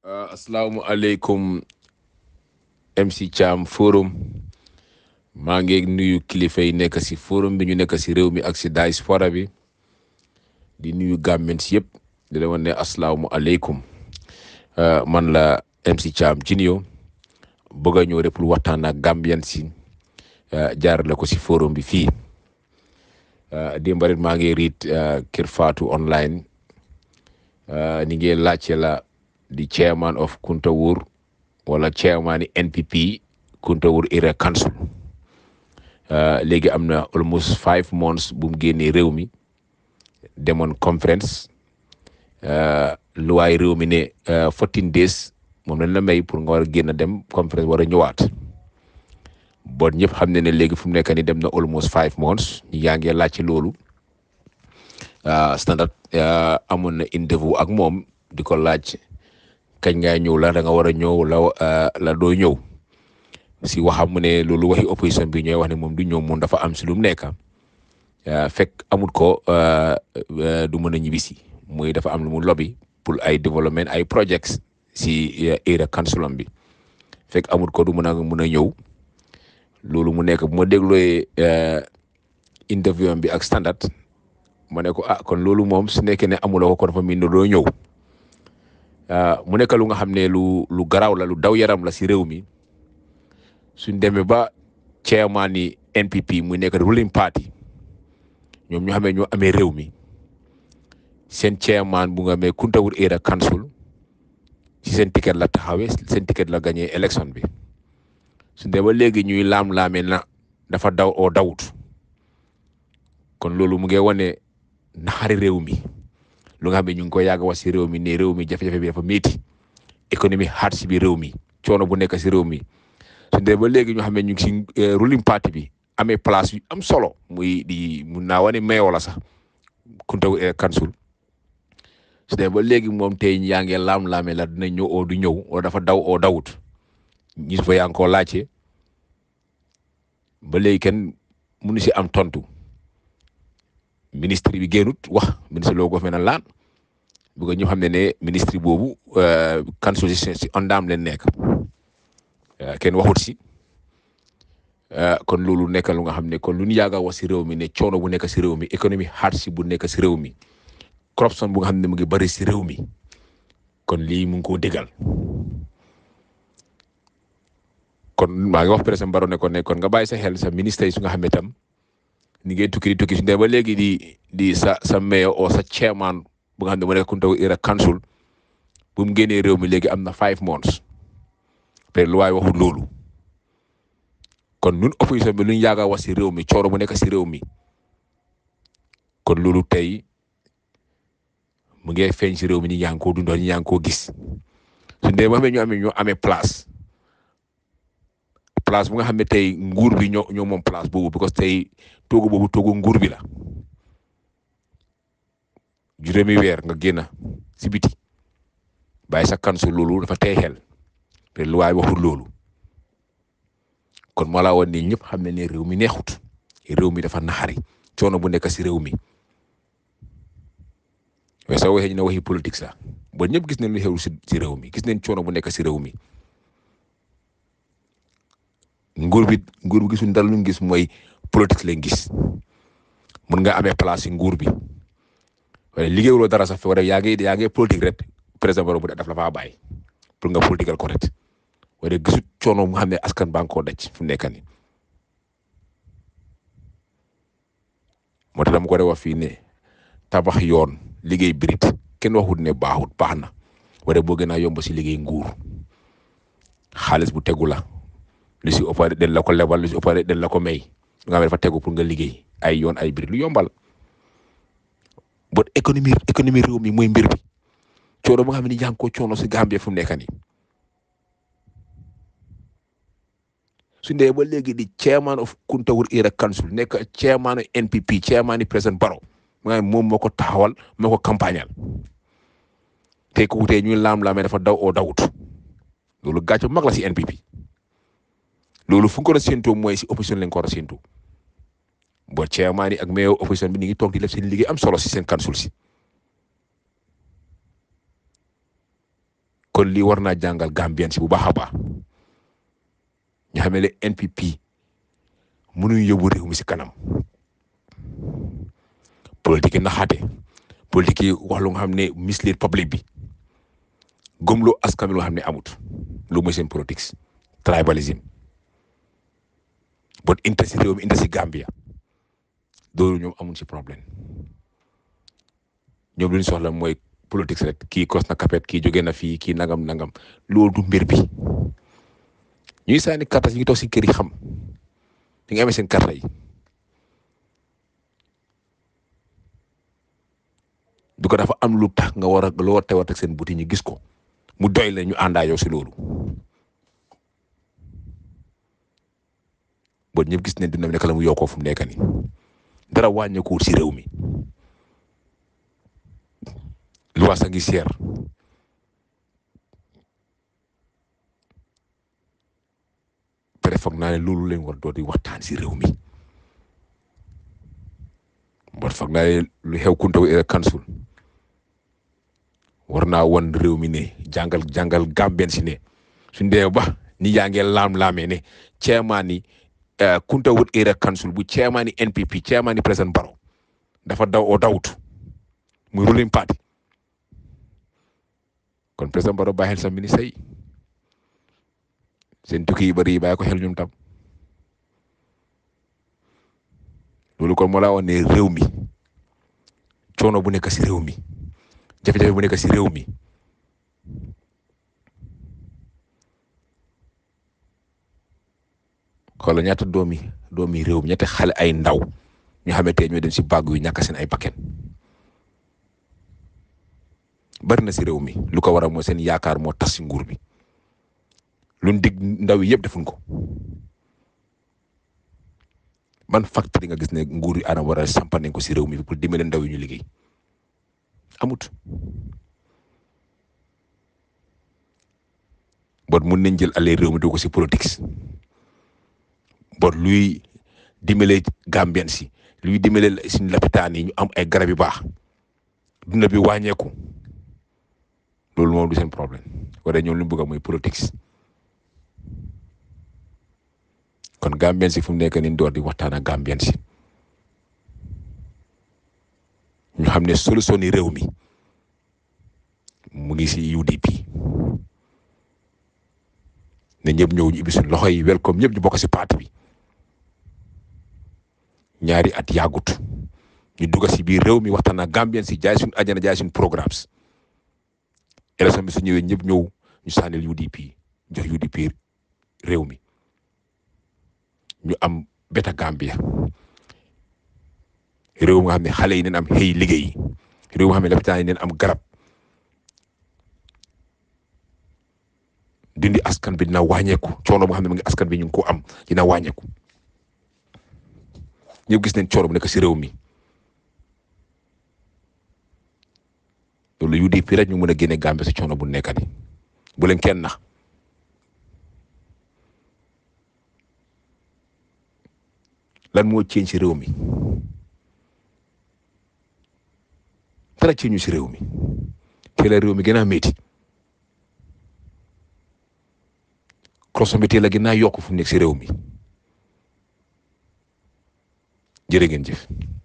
asalaamualeykum MC Thiam forum maa ngi nuyu kilifa yi nekk si forum bi ñu nekk si réew mi ak si diaspora bi di nuyu Gambians yëpp di la wan ne asalaamualeykum man la MC Thiam Junior bëgg a ñëw rek pour waxtaan ak Gambians si jaarale ko si forum bi fii démb rek maa ngi riit Kër Fatou online ni ngeen laajte la di chairman of Kuntawur wala chairman NPP Kuntawur Area Council léegi am na almost five months bu mu génnee réew mi demoon conference luwaay réew mi ne fourteen days moom lañ la may pour nga war a génn dem conference war a ñëwaat bon ñëpp xam ne ne léegi fu mu nekk ni dem na almost five months ñu yaa ngi laajte loolu standard amoon na interview ak moom di ko laaj kañ ngaa ñëw la da nga war a ñëw la la doo ñëw si waxam mu ne loolu waxi opposition bi ñooy wax ne moom du ñëw moom dafa am si lu mu nekk fekk amut ko du mën a ñibbisi muy dafa am lu mu lobby pour ay développement ay projects si area council bi fekk amut ko du mën a mën a ñëw loolu mu nekk bu ma déglooyee interview bi ak standard ma ne ko ah kon loolu moom su nekkee ne amuloo ko kon fa mi ne doo ñëw mu nekk lu nga xam ne lu lu garaaw la lu daw yaram la si réew mi suñ demee ba chairman ni NPP muy nekk ruling party ñoom ñu xamee ñoo amee réew mi seen chairman bu nga amee Kuntawur Area Council si seen ticket la taxawee seen ticket la gagné élection bi suñ demee ba léegi ñuy laam-laamee na dafa daw oo dawut kon loolu mu ngi wane naxari réew mi lu nga xam ne ñu ngi ko yàgg wax si réew mi ne réew mi jafe-jafe bi dafa métti économie hard si biir réew mi coono bu nekk si réew mi su dee ba léegi ñu xam ne ñu ngi si ruling party bi amee place yu am solo muy di mun naa wane mayoo la sax Kuntawur Council su dee ba léegi moom tey yaa ngi laam-laame la dina ñëw oo du ñëw wala dafa daw oo dawut ñi fa yaa ngi koo laajte ba léegi kenn mënu si am tontu. ministre bi génnut wax ministre loo ko fe na laan bu ko ñu xam ne ne ministre boobu council si ondaam leen nekk kenn waxut si kon loolu nekk lu nga xam ne kon lu ñu yàgg a wax si réew mi ne coono bu nekk si réew mi économie hard si bu nekk si réew mi corruption bu nga xam ne mu ngi bëri si réew mi kon lii mu ngi koo dégal kon maa ngi wax président Barrow ne ko ne kon nga bàyyi sa xel sa ministre yi su nga xam ne tam ni ngay tukki di tukki su dee ba léegi di di sa sa mayor o sa chairman bu nga xam ne mu nekk Kuntawur Area Council bu mu génnee réew mi léegi am na five months te lu waay waxul loolu kon ñun opposition bi lu ñu yàgg a wax si réew mi cooro bu nekk si réew mi kon loolu tey mu ngi feeñ si réew mi ñi yaa ngi koo dundal ñi yaa ngi koo gis su dee ba xam ne ñu amee ñoo amee place place bu nga xam ne tey nguur bi ñoo ñoo moom place boobu because tey toogu boobu toogu nguur bi la juróomi weer nga génn si biti bàyyi sa kansu loolu dafa tey xel te lu waay waxul loolu kon moo laa woon ni ñëpp xam ne ne réew mi neexut réew mi dafa naxari coono bu nekk si réew mi waaye soo waxee ñu ne waxi politique sax ba ñëpp gis nañ lu xew si réew mi gis nañ coono bu nekk si réew mi nguur bi nguur bi gisuñ dara lu ñu gis mooy politique lañ gis mun nga amee place si nguur bi waaye liggéeyuloo dara sax wala yaa ngi yaa ngi politique rek président Barrow bu def la faa bàyyi pour nga politiqual ko rek waaye gisut coono mu xam ne askan baa ngi koo daj fu mu nekk nii moo tax dama ko de wax fii ne tabax yoon liggéey birit kenn waxut ne baaxut baax na waaye boo gën a yomb si liggéey nguur xaalis bu tegu la. lu si ëpp den la ko lebal lu si ëpp den la ko may nga xam ne dafa tegu pour nga liggéey ay yoon ay biir lu yombal bot économie économie réew mi mooy mbir bi coono ba nga xam ne yaa ngi ko coono si Gambie fu mu nekk nii su ndee ba léegi di chairman of Kuntawur Area Council nekk chairman NPP chairman président Barrow nga xam moom moo ko taxawal moo ko campagnal te ku tey ñuy laam-laamee dafa daw oo dawut loolu gàcce bu mag la si NPP loolu fu nga ko war a séentoo mooy si opposition lañ ko war a séentoo bo chairman yi ak mayor opposition bi ni ngi toog di def seen liggéey am solo si seen council si kon lii war naa jàngal Gambien si bu baax a baax ñu xam ne NPP mënuñ yóbbu réew mi si kanam politique yi naxaate politique yi wax lu nga xam ne mislead public bi gëmloo askan wi loo xam ne amut lu mooy seen politique tribalism bon inte si réew mi inte si Gambia loolu ñoom amuñ si problème ñoom lu ñu soxla mooy politique rek kii kos na kapet kii jóge na fii kii nangam nangam loolu du mbir bi ñuy sànni karta ñu ngi toog si kër yi xam ñu ngi amee seen karta yi du ko dafa am lu tax nga war a loo tewat ak seen buti ñu gis ko mu doy la ñu àndaa yow si loolu bon ñëpp gis nañ dina nekk la mu yokkoo fu mu nekk nii dara wàññeekuwul si réew mi lu waasa ngi seer pare foog naa ne loolu leen war doo di waxtaan si réew mi bon foog naa ne lu xew Kuntaw Area Council war naa wan réew mi ne jàngal jàngal Gambien si ne suñ dee ba ni yaa ngi laam-laamee ne chairman ni Kuntaw Area Council bu chairman ni NPP chairman ni président Barrow dafa daw oo dawut muy ruling party kon président Barrow bàyyi xel sa ministre yi seen tukki yu bëri yi bàyyi ko xel ñoom tam loolu kon moo laa wax ne réew mi coono bu nekk si réew mi jafe-jafe bu nekk si réew mi xoolal ñaata doomi doomi réew mi ñaata xale ay ndaw ñu xamante ñooy dem si bàgg yu ñàkk seen ay bakkan bari na si réew mi lu ko waral mooy seen yaakaar moo tas si nguur bi luñ dig ndaw yi yëpp defuñ ko man facteur yi nga gis ne nguur yi ana war a sampa nañ ko si réew mi pour dimbale ndaw yi ñu liggéey amut bon mun nañ jël aller réew mi dugg ko si politique bon luy dimbale Gambien si luy dimbale suñu lapitaan yi ñu am ay garab yu baax dunda bi wàññeeku loolu moom du seen problème wala ñoom lu mu bëgg mooy politique kon Gambien si fu mu nekk nii door di waxtaan ak Gambien si ñu xam ne solution yi réew mi mu ngi si UDP ne ñëpp ñëw ñu ibbi suñu loxo yi welcome ñëpp ñu bokk si parti bi ñaari at yàggut ñu dugg si biir réew mi waxtaan ak Gambien si jaay suñu ajana jaay suñu programmes élection bi su ñëwee ñëpp ñëw ñu sànnil UDP jox UDP réew mi ñu am beta Gambia réew nga xam ne xale yi neen am xëy liggéey réew nga xam ne lapitaan yi neen am garab dindi askan bi dina wàññeeku coono bu nga xam ne mu ngi askan bi ñu ngi ko am dina wàññeeku ñëpp gis nañ coono bu nekk si réew mi loolu UDP rek ñu mën a génne Gambie si coono bu nekk di bu leen kenn nax lan moo ceeñ si réew mi dara ceeñu si réew mi te la réew mi gën a métti croissant bi teel a gën a yokk fu mu nekk si réew mi jërë ngeen jëf